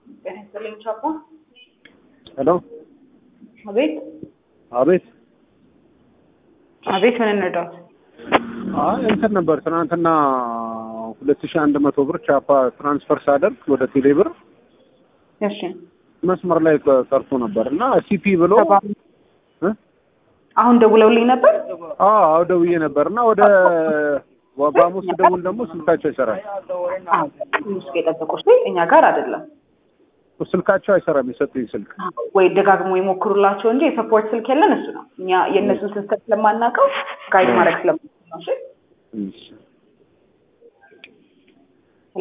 ጤና ይስጥልኝ ቻፓ። ሄሎ አቤት አቤት። አቤት፣ ምን እንርዳዎት? አይ እንትን ነበር ትናንትና ሁለት ሺህ አንድ መቶ ብር ቻፓ ትራንስፈር ሳደርግ ወደ ቴሌ ብር እሺ መስመር ላይ ቀ- ቀርቶ ነበር እና ሲፒ ብሎ ተባ- እ? አሁን ደውለውልኝ ነበር። አዎ ደውዬ ነበር እና ወደ በሐሙስ ደውል ደግሞ ስልካቸው አይሰራም። አዎ፣ ትንሽ የጠበቁ እኛ ጋር አይደለም ስልካቸው አይሰራም የሰጡኝ ስልክ። ወይ ደጋግሞ ይሞክሩላቸው እንጂ የሰፖርት ስልክ የለን እሱ ነው። እኛ የእነሱን ስልክ ስለማናውቀው ጋይድ ማድረግ ስለማንችል ነው። እሺ እሺ